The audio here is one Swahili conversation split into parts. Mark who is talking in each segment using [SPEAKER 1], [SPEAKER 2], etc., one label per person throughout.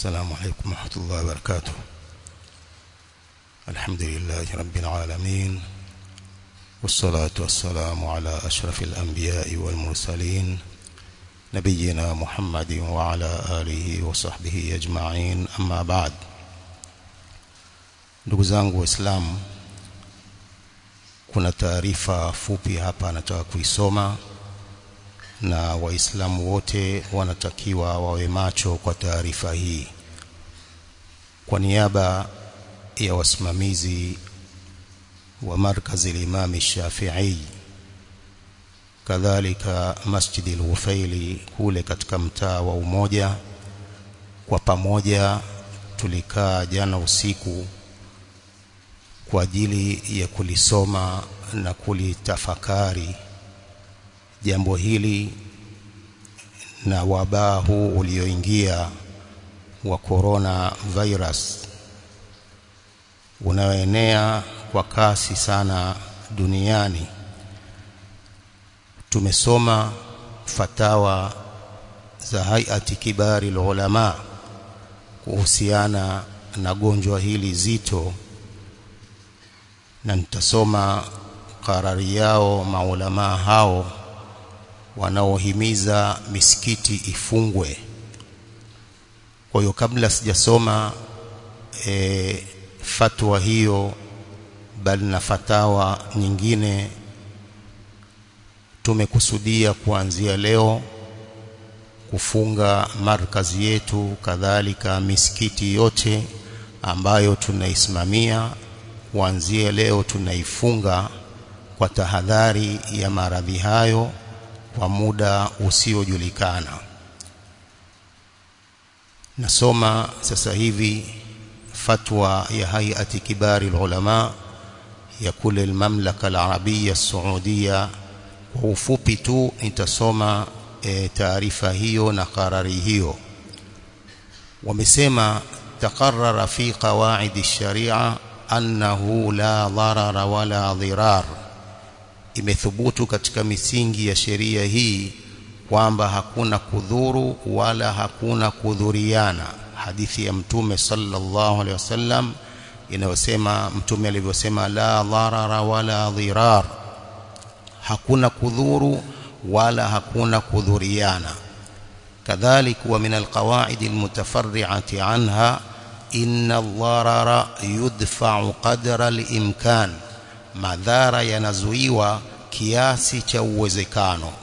[SPEAKER 1] السلام عليكم ورحمة الله وبركاته الحمد لله رب العالمين والصلاة والسلام على أشرف الأنبياء والمرسلين نبينا محمد وعلى آله وصحبه أجمعين أما بعد ndugu zangu waislamu kuna taarifa fupi hapa nataka kuisoma na waislamu wote wanatakiwa wawe macho kwa taarifa hii kwa niaba ya wasimamizi wa markazi al-Imam Shafi'i kadhalika Masjid al-Wufaili kule katika mtaa wa Umoja kwa pamoja tulikaa jana usiku kwa ajili ya kulisoma na kulitafakari jambo hili na wabaa huu ulioingia wa corona virus unaoenea kwa kasi sana duniani tumesoma fatawa za hayati kibari ulama kuhusiana na gonjwa hili zito na nitasoma karari yao maulama hao wanaohimiza misikiti ifungwe kwa hiyo kabla sijasoma e, fatwa hiyo bali na fatawa nyingine tumekusudia kuanzia leo kufunga markazi yetu kadhalika misikiti yote ambayo tunaisimamia kuanzia leo tunaifunga kwa tahadhari ya maradhi hayo kwa muda usiojulikana nasoma sasa hivi fatwa ya hayati kibari ulama ya kule mamlaka al-arabia saudia kwa ufupi tu nitasoma e, taarifa hiyo na karari hiyo wamesema taqarrara fi qawaid ash-sharia annahu la dharara wala dhirar imethubutu katika misingi ya sheria hii kwamba hakuna kudhuru wala hakuna kudhuriana hadithi ya mtume sallallahu alaihi wasallam inayosema mtume alivyosema la dharara wala dhirar hakuna kudhuru wala hakuna kudhuriana kadhalik wa min alqawaid almutafarri'ati anha inna ad-dharara yudfa'u qadra al-imkan madhara yanazuiwa kiasi cha uwezekano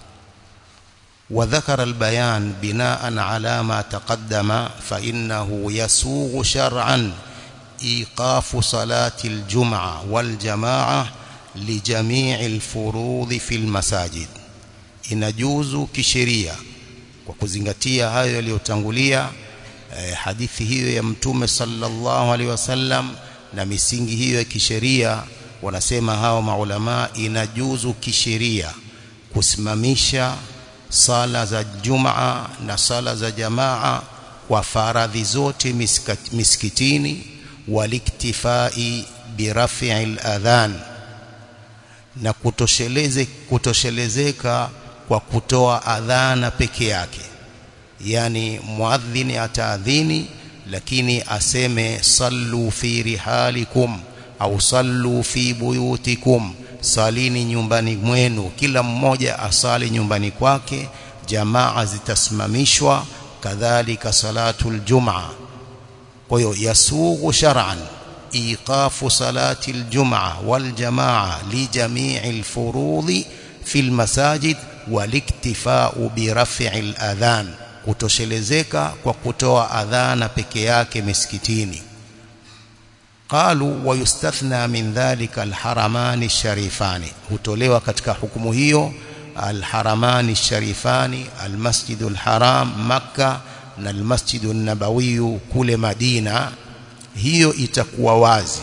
[SPEAKER 1] وذكر البيان بناء على ما تقدم فإنه يسوغ شرعا إيقاف صلاة الجمعة والجماعة لجميع الفروض في المساجد inajuzu kisheria kwa kuzingatia hayo yaliyotangulia eh, hadithi hiyo ya mtume sallallahu alaihi wasallam na misingi hiyo ya kisheria wanasema hao maulama inajuzu kisheria kusimamisha sala za jumaa na sala za jamaa kwa faradhi zote miskitini waliktifai birafi al-adhan na kutosheleze kutoshelezeka kwa kutoa adhana peke yake yani muadhini ataadhini lakini aseme sallu fi rihalikum au sallu fi buyutikum salini nyumbani mwenu kila mmoja asali nyumbani kwake jamaa zitasimamishwa kadhalika salatul jumaa kwa hiyo yasughu shar'an iqafu salati aljumaa waljamaa li jami'i alfurudhi fi almasajid waliktifa'u bi raf'i aladhan kutoshelezeka kwa kutoa adhana peke yake misikitini qalu wayustathna min dhalika alharamani sharifani hutolewa katika hukumu hiyo alharamani sharifani almasjidul haram makka na almasjidun nabawi kule madina hiyo itakuwa wazi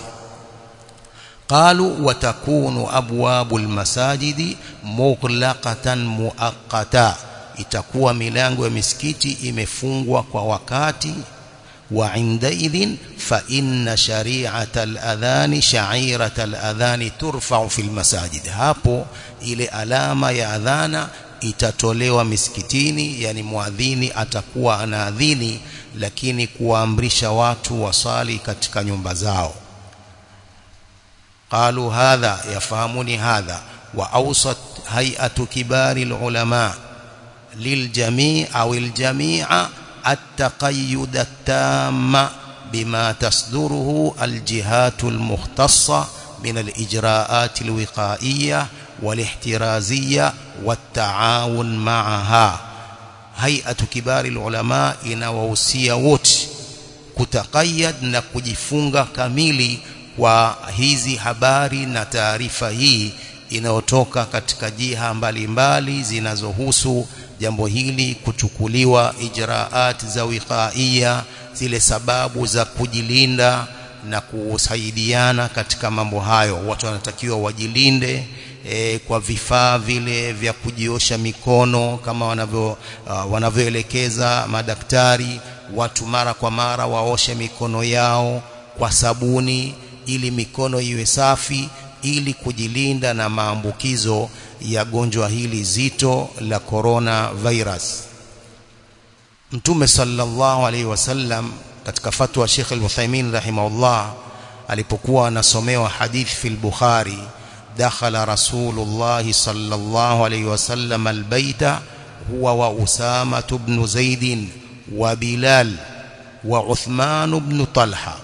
[SPEAKER 1] qalu watakunu abwabu almasajidi mughlaqatan muaqqata itakuwa milango ya misikiti imefungwa kwa wakati وعندئذ فإن شريعة الأذان شعيرة الأذان ترفع في المساجد hapo ile alama ya adhana itatolewa misikitini yani muadhini atakuwa anaadhini lakini kuwaamrisha watu wasali katika nyumba zao qalu hadha yafahamuni hadha wa awsat hay'atu kibari ulama liljami' au aljami'a at-taqayyud at-tamma bima tasduruhu aljihat almukhtassa min alijra'at alwiqa'iyyah والاحترازية والتعاون معها هيئة كبار العلماء inawahusia wote kutakayad na kujifunga kamili kwa hizi habari na taarifa hii inayotoka katika jiha mbalimbali zinazohusu jambo hili kuchukuliwa ijraat za wiqaia zile sababu za kujilinda na kusaidiana katika mambo hayo watu wanatakiwa wajilinde e, kwa vifaa vile vya kujiosha mikono kama wanavyo uh, wanavyoelekeza madaktari watu mara kwa mara waoshe mikono yao kwa sabuni ili mikono iwe safi ili kujilinda na maambukizo ya gonjwa hili zito la corona virus Mtume sallallahu alaihi wasallam katika fatwa Sheikh Al-Uthaymeen rahimahullah alipokuwa anasomewa hadith fil Bukhari دخل رسول الله صلى الله عليه وسلم البيت هو وأسامة بن زيد وبلال وعثمان بن طلحة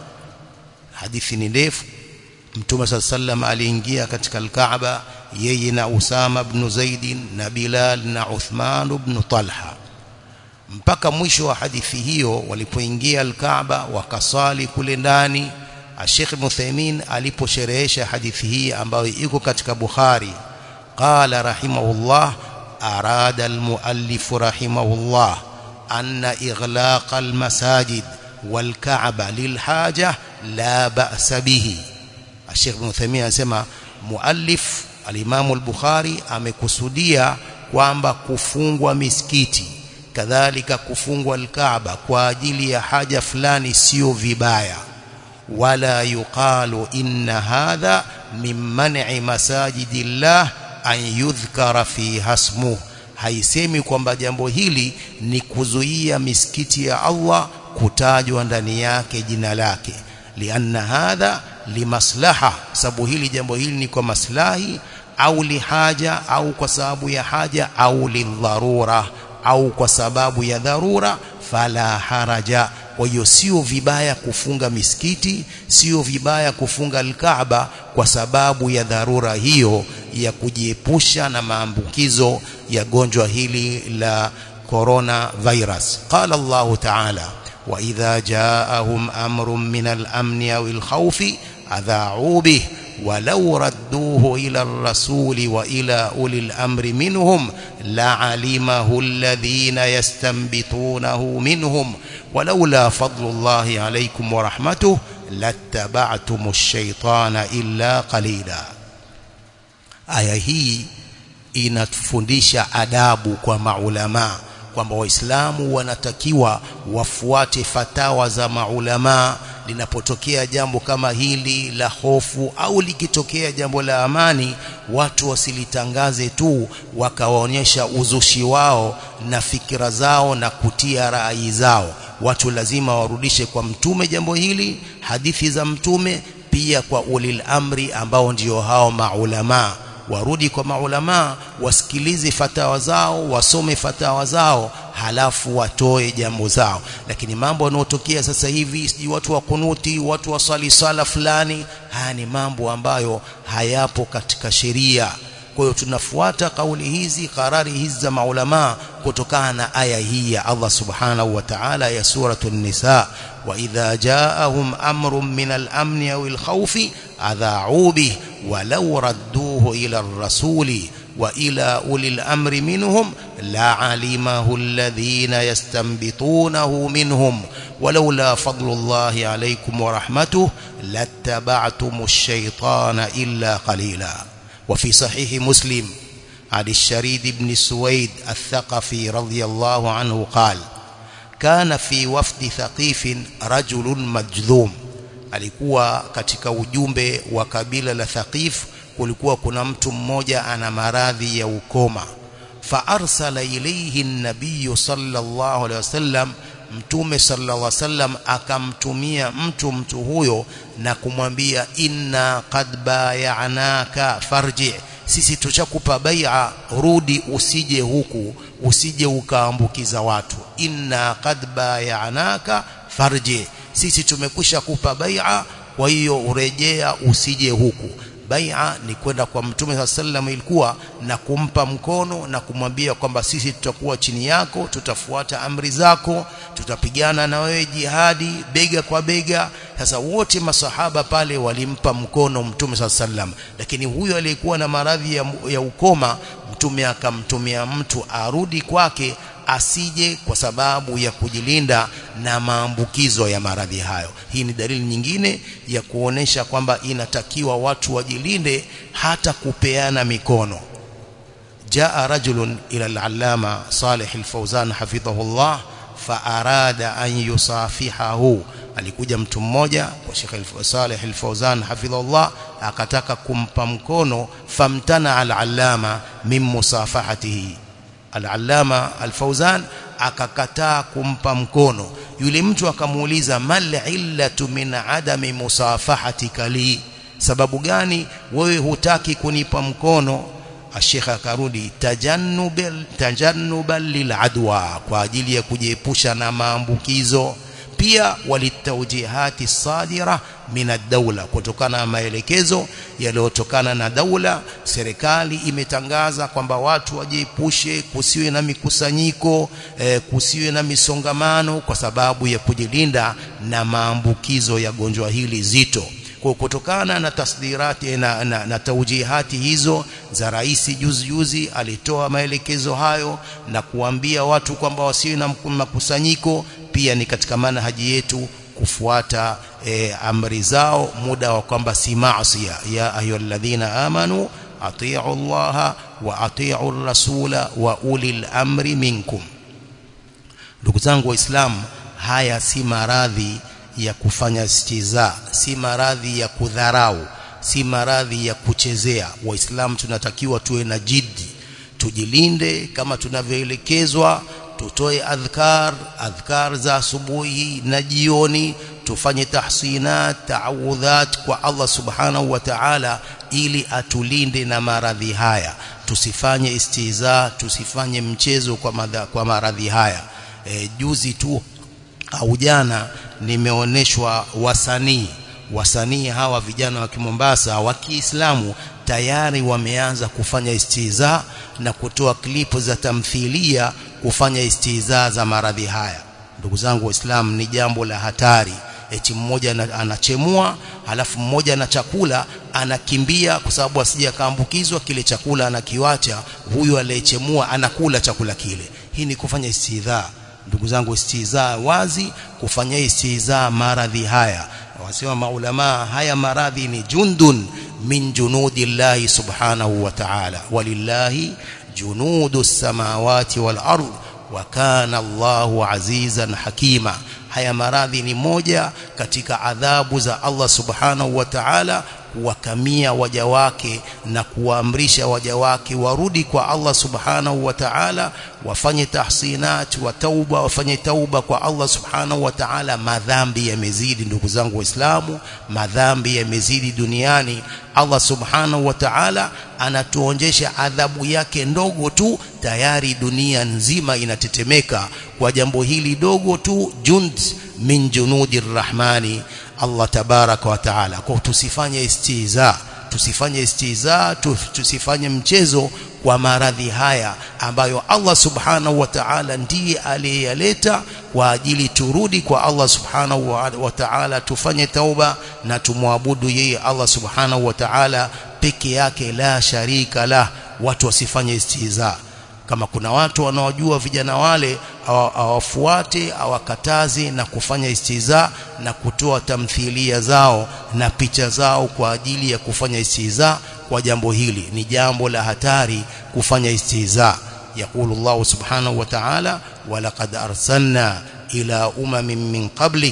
[SPEAKER 1] حديث ndefu Mtume صلى الله عليه وسلم aliingia katika al-Kaaba yeye na Usama ibn Zaid na Bilal na Uthman ibn Talha mpaka mwisho wa hadithi hiyo walipoingia al-Kaaba wakasali kule ndani Sheikh Muthaimin aliposherehesha hadithi hii ambayo iko katika Bukhari qala rahimahullah arada almuallif rahimahullah anna ighlaq almasajid walka'ba lilhaja la ba'sa bihi Sheikh Muthaimin anasema muallif alimamu al-Bukhari amekusudia kwamba kufungwa misikiti kadhalika kufungwa al-Kaaba kwa ajili ya haja fulani sio vibaya ولا يقال إن هذا من منع مساجد الله أن يذكر فيها اسمه haisemi kwamba jambo hili ni kuzuia misikiti ya Allah kutajwa ndani yake jina lake lianna hadha limaslaha sababu hili jambo hili ni kwa maslahi au lihaja au kwa sababu ya haja au lidharura au kwa sababu ya dharura fala haraja kwa hiyo sio vibaya kufunga misikiti sio vibaya kufunga alkaaba kwa sababu ya dharura hiyo ya kujiepusha na maambukizo ya gonjwa hili la corona virus qala Allah ta'ala wa idha ja'ahum amrun min al-amn aw al-khawf adha'u bih ولو ردوه إلى الرسول وإلى أولي الأمر منهم لعلمه الذين يستنبطونه منهم ولولا فضل الله عليكم ورحمته لاتبعتم الشيطان إلا قليلا aya hii inatufundisha adabu kwa maulama kwamba waislamu wanatakiwa wafuate fatawa za maulama linapotokea jambo kama hili la hofu au likitokea jambo la amani watu wasilitangaze tu wakawaonyesha uzushi wao na fikira zao na kutia rai zao watu lazima warudishe kwa mtume jambo hili hadithi za mtume pia kwa ulil amri ambao ndio hao maulama warudi kwa maulama wasikilize fatawa zao wasome fatawa zao halafu watoe jambo zao lakini mambo yanayotokea sasa hivi sijui watu wa kunuti watu wa swali sala fulani haya ni mambo ambayo hayapo katika sheria kwa hiyo tunafuata kauli hizi karari hizi za maulama kutokana na aya hii ya Allah subhanahu wa ta'ala ya suratul nisa wa idha ja'ahum amrun min al-amn aw al-khawf adha'u bih walau radduhu ila ar-rasuli wa ila ulil amri minhum la'alimahu alladhina yastanbitunahu minhum ولولا فضل الله عليكم ورحمته لاتبعتم الشيطان إلا قليلا وفي صحيح مسلم عن الشريد بن سويد الثقفي رضي الله عنه قال كان في وفد ثقيف رجل مجذوم alikuwa katika ujumbe wa kabila la Thaqif kulikuwa kuna mtu mmoja ana maradhi ya ukoma فأرسل إليه النبي صلى الله عليه وسلم mtume sallallahu alaihi wasallam akamtumia mtu mtu huyo na kumwambia inna qad bayanaka farji sisi tushakupa bai'a rudi usije huku usije ukaambukiza watu inna qad bayanaka farji sisi tumekwisha kupa bai'a kwa hiyo urejea usije huku bai'a ni kwenda kwa mtume saa sallam ilikuwa na kumpa mkono na kumwambia kwamba sisi tutakuwa chini yako tutafuata amri zako tutapigana na wewe jihadi bega kwa bega sasa wote masahaba pale walimpa mkono mtume saa sallam lakini huyo aliyekuwa na maradhi ya, ya ukoma mtume akamtumia mtu arudi kwake asije kwa sababu ya kujilinda na maambukizo ya maradhi hayo. Hii ni dalili nyingine ya kuonesha kwamba inatakiwa watu wajilinde hata kupeana mikono. Jaa rajulun ila al-allama Salih al-Fawzan hafidhahullah faarada an yusafihahu alikuja mtu mmoja kwa Sheikh Saleh Al-Fawzan hafidhahullah akataka kumpa mkono famtana al-allama min musafahatihi al-allama al-Fawzan akakataa kumpa mkono yule mtu akamuuliza mal illatu min adami musafahatika li sababu gani wewe hutaki kunipa mkono Sheikh akarudi tajannubal tajannuban liladwa kwa ajili ya kujiepusha na maambukizo pia walitawjihati sadira min ad-dawla kutokana na maelekezo yaliyotokana na daula serikali imetangaza kwamba watu wajiepushe kusiwe na mikusanyiko eh, kusiwe na misongamano kwa sababu ya kujilinda na maambukizo ya gonjwa hili zito kwa kutokana na tasdirati na, na, na taujihati hizo za rais juzi juzi alitoa maelekezo hayo na kuambia watu kwamba wasiwe na makusanyiko pia ni katika manhaji yetu kufuata e, amri zao muda wa kwamba si maasi ya ayyuhalladhina amanu atii'u Allah wa atii'u rasula wa ulil amri minkum ndugu zangu waislamu haya si maradhi ya kufanya istiza si maradhi ya kudharau si maradhi ya kuchezea waislamu tunatakiwa tuwe na jiddi tujilinde kama tunavyoelekezwa tutoe adhkar adhkar za asubuhi na jioni tufanye tahsinat taawudhat kwa Allah subhanahu wa ta'ala ili atulinde na maradhi haya tusifanye istiza tusifanye mchezo kwa madha, kwa maradhi haya e, juzi tu au jana nimeoneshwa wasanii wasanii hawa vijana wa Kimombasa wa Kiislamu tayari wameanza kufanya istiza na kutoa klipu za tamthilia kufanya istiza za maradhi haya ndugu zangu waislamu ni jambo la hatari eti mmoja anachemua halafu mmoja na chakula anakimbia kwa sababu asije akaambukizwa kile chakula anakiwacha huyu aliyechemua anakula chakula kile hii ni kufanya istidhaa ndugu zangu istizaa wazi kufanya istizaa maradhi haya wasema maulama haya maradhi ni jundun min junudillahi subhanahu wa ta'ala walillahi junudu samawati wal ard wa kana Allahu azizan hakima haya maradhi ni moja katika adhabu za Allah subhanahu wa ta'ala kuwakamia waja wake na kuwaamrisha waja wake warudi kwa Allah subhanahu wa ta'ala wafanye tahsinat wa tauba wafanye tauba kwa Allah subhanahu wa ta'ala madhambi yamezidi ndugu zangu waislamu madhambi yamezidi duniani Allah subhanahu wa ta'ala anatuonjesha adhabu yake ndogo tu tayari dunia nzima inatetemeka kwa jambo hili dogo tu jund min junudir rahmani Allah tabaraka wa taala kwa tusifanye istiza tusifanye istiza tusifanye mchezo kwa maradhi haya ambayo Allah subhanahu wa ta'ala ndiye aliyeyaleta kwa ajili turudi kwa Allah subhanahu wa ta'ala tufanye tauba na tumwabudu yeye Allah subhanahu wa ta'ala peke yake la sharika la watu wasifanye istiza kama kuna watu wanaojua vijana wale awafuate awakataze na kufanya istiza na kutoa tamthilia zao na picha zao kwa ajili ya kufanya istiza kwa jambo hili ni jambo la hatari kufanya istiza يقول الله سبحانه وتعالى ولقد أرسلنا إلى أمم من قبلك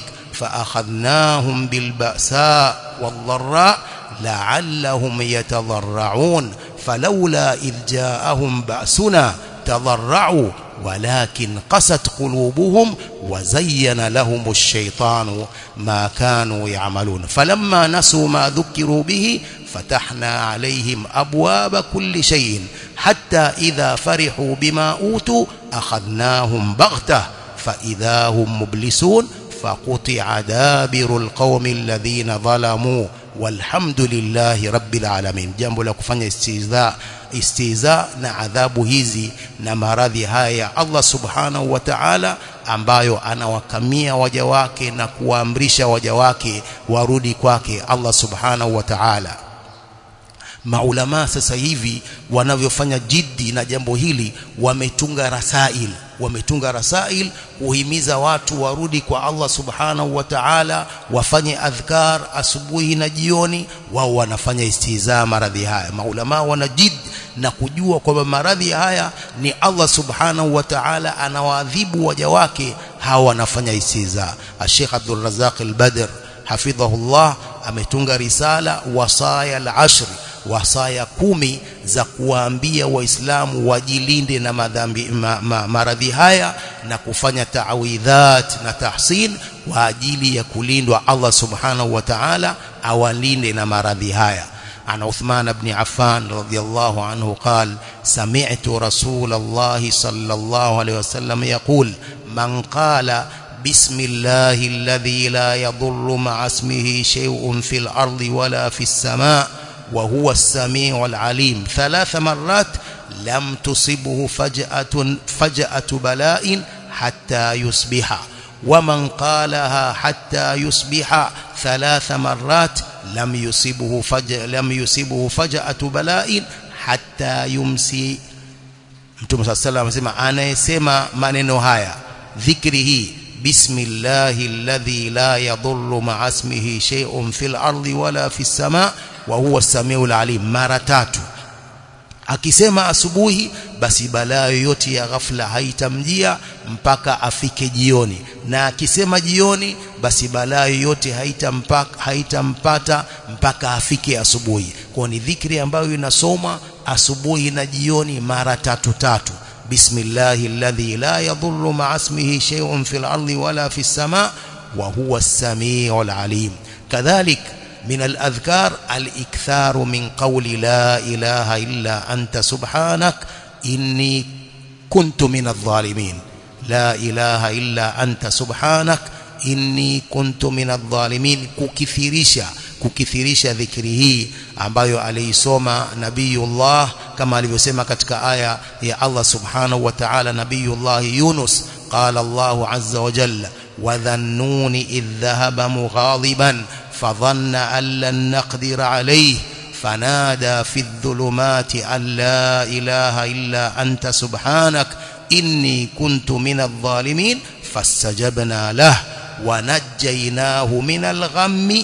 [SPEAKER 1] فأخذناهم بالبأساء والضراء لعلهم يتضرعون فلولا إذ جاءهم بأسنا تضرعوا ولكن قست قلوبهم وزين لهم الشيطان ما كانوا يعملون فلما نسوا ما ذكروا به فتحنا عليهم أبواب كل شيء حتى إذا فرحوا بما أوتوا أخذناهم بغتة فإذا هم مبلسون فقطع دابر القوم الذين ظلموا والحمد لله رب العالمين jambo la kufanya istiza istiza na adhabu hizi na maradhi haya ya Allah subhanahu wa ta'ala ambayo anawakamia waja wake na kuwaamrisha waja wake warudi kwake Allah subhanahu wa ta'ala maulama sasa hivi wanavyofanya jiddi na jambo hili wametunga rasail wametunga rasail kuhimiza watu warudi kwa Allah subhanahu wa ta'ala wafanye adhkar asubuhi na jioni wao wanafanya istihza maradhi haya maulama wana jid na kujua kwamba maradhi haya ni Allah subhanahu wa ta'ala anawaadhibu waja wake hawa wanafanya istihza Sheikh Abdul Razzaq al-Badr hafidhahullah ametunga risala wasaya al-ashr wasaya kumi za kuwaambia waislamu wajilinde na madhambi ma, ma, maradhi haya na kufanya taawidhat na tahsin kwa ajili ya kulindwa Allah subhanahu wa ta'ala awalinde na maradhi haya عن عثمان بن عفان رضي الله عنه قال سمعت رسول الله صلى الله عليه وسلم يقول من قال بسم الله الذي لا يضر مع اسمه شيء في الأرض ولا في السماء وهو السميع العليم ثلاث مرات لم تصبه فجأة, فجأة بلاء حتى يصبح ومن قالها حتى يصبح ثلاث مرات لم يصبه فجأة, لم يصبه فجأة بلاء حتى يمسي Mtume صلى الله عليه وسلم anasema anayesema maneno haya dhikri hii bismillahi alladhi la yadhurru ma'a ismihi shay'un fil ardi wala fis sama' wa huwa samiul alim mara tatu akisema asubuhi basi balaa yoyote ya ghafla haitamjia mpaka afike jioni na akisema jioni basi balaa yoyote haitampaka haitampata mpaka afike asubuhi kwa ni dhikri ambayo inasoma asubuhi na jioni mara tatu tatu bismillahi alladhi la yadhurru ma'a ismihi shay'un fil ardi wala fis sama' wa huwa as-sami'ul alim kadhalik من الأذكار الإكثار من قول لا إله إلا أنت سبحانك إني كنت من الظالمين لا إله إلا أنت سبحانك إني كنت من الظالمين kukithirisha kukithirisha dhikri hii ambayo aliisoma nabiyullah kama alivyosema katika aya ya Allah subhanahu wa ta'ala nabiyullah Yunus qala Allah azza wa jalla wa dhannuni idh dhahaba mughadiban فظن أن لن نقدر عليه فنادى في الظلمات أن لا إله إلا أنت سبحانك إني كنت من الظالمين فاستجبنا له ونجيناه من الغم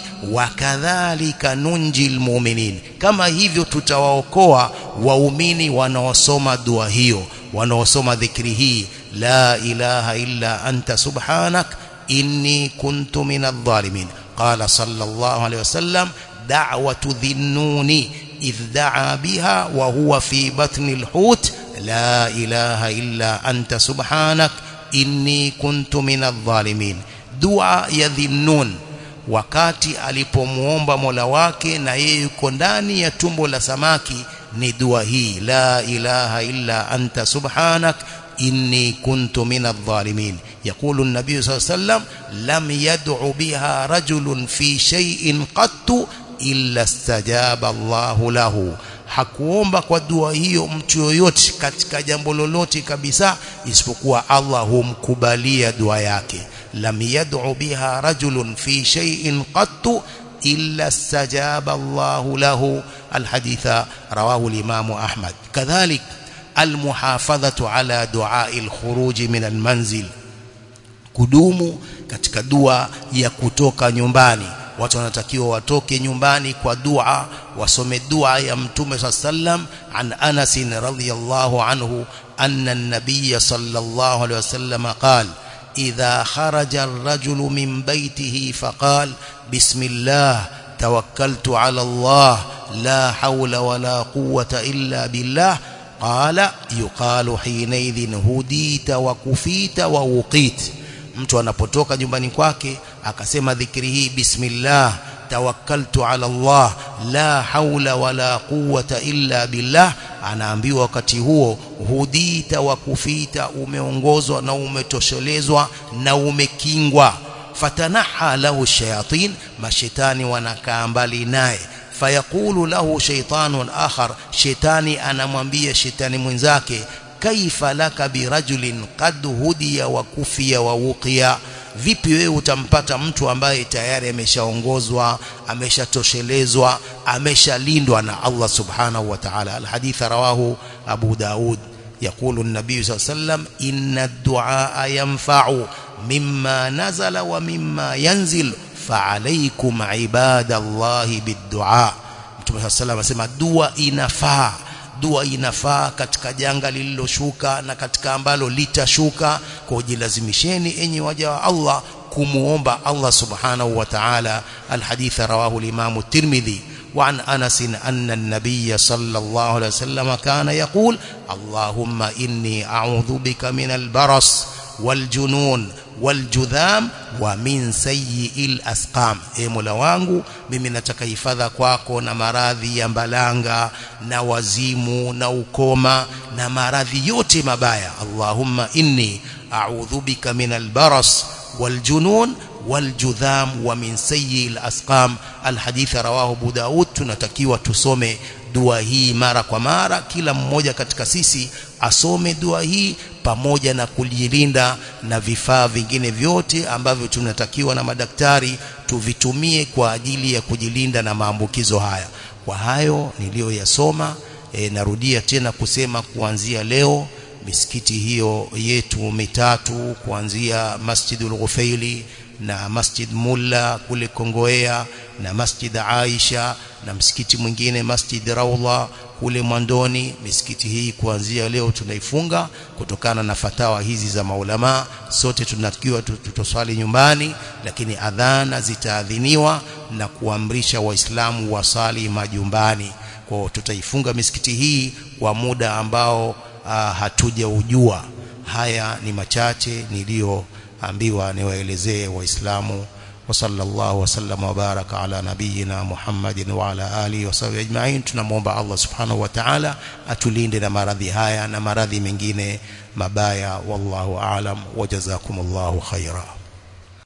[SPEAKER 1] وكذلك ننجي المؤمنين كما hivyo tutawaokoa waumini wanaosoma dua hiyo wanaosoma dhikri hii la ilaha illa anta subhanak inni kuntu minadh dhalimin قال صلى الله عليه وسلم دعوة ذي النون إذ دعا بها وهو في بطن الحوت لا إله إلا أنت سبحانك إني كنت من الظالمين دعاء يذي النون wakati alipomuomba Mola wake na yeye yuko ndani ya tumbo la samaki ni dua hii la ilaha illa anta subhanak inni kuntu minadh dhalimin يقول النبي صلى الله عليه وسلم لم يدع بها رجل في شيء قط إلا استجاب الله له hakuomba kwa dua hiyo mtu yoyote katika jambo lolote kabisa isipokuwa Allah humkubalia dua yake lam yad'u biha rajulun fi shay'in qattu illa istajaba Allah lahu alhaditha rawahu al-imam Ahmad kadhalik almuhafadhatu ala du'a al-khuruj min al-manzil kudumu katika dua ya kutoka nyumbani watu wanatakiwa watoke nyumbani kwa dua wasome dua ya mtume sallam an Anas radhiyallahu anhu anna an-nabiy sallallahu alayhi wasallam qala idha kharaja ar-rajulu min baytihi faqala bismillah tawakkaltu ala Allah la hawla wala quwwata illa billah qala yuqalu hinaidhin hudita wa kufita wa uqit mtu anapotoka nyumbani kwake akasema dhikri hii bismillah tawakkaltu ala Allah la haula wala quwwata illa billah anaambiwa wakati huo hudita wa kufita umeongozwa na umetoshelezwa na umekingwa fatanaha lahu shayatin mashetani wanakaa mbali naye fayaqulu lahu shaytanun akhar shetani anamwambia shetani mwenzake kaifa laka birajulin qad hudiya wa kufiya wa wuqiya vipi wewe utampata mtu ambaye tayari ameshaongozwa ameshatoshelezwa ameshalindwa na Allah subhanahu wa ta'ala alhadith rawahu abu daud يقول النبي صلى الله عليه وسلم إن الدعاء ينفع مما نزل ومما ينزل فعليكم عباد الله بالدعاء Mtume صلى الله عليه وسلم asema dua inafaa dua inafaa katika janga lililoshuka na katika ambalo litashuka kwa jilazimisheni enyi waja wa Allah kumuomba Allah subhanahu wa ta'ala alhadith rawahu al-Imam at-Tirmidhi وعن أنس أن النبي صلى الله عليه وسلم كان يقول اللهم إني أعوذ بك من البرص والجنون waljudham wa min sayyi'il asqam e mola wangu mimi nataka hifadha kwako na maradhi ya mbalanga na wazimu na ukoma na maradhi yote mabaya allahumma inni a'udhu bika min albaras waljunun waljudham wa min sayyi'il asqam alhadith rawahu abu daud tunatakiwa tusome dua hii mara kwa mara kila mmoja katika sisi asome dua hii pamoja na kujilinda na vifaa vingine vyote ambavyo tunatakiwa na madaktari tuvitumie kwa ajili ya kujilinda na maambukizo haya kwa hayo niliyoyasoma e, narudia tena kusema kuanzia leo misikiti hiyo yetu mitatu kuanzia Masjidul Ghufaili na Masjid Mulla kule Kongoea na Masjid Aisha na msikiti mwingine Masjid Raudha kule Mwandoni misikiti hii kuanzia leo tunaifunga kutokana na fatawa hizi za maulama sote tunatakiwa tutoswali nyumbani lakini adhana zitaadhiniwa na kuamrisha waislamu wasali majumbani kwa tutaifunga misikiti hii kwa muda ambao uh, hatujaujua haya ni machache niliyoambiwa niwaelezee waislamu وصلى الله وسلم وبارك على نبينا محمد وعلى آله وصحبه أجمعين tunamwomba Allah subhanahu wa ta'ala atulinde na maradhi haya na maradhi mengine mabaya wallahu aalam wajazakumullahu khaira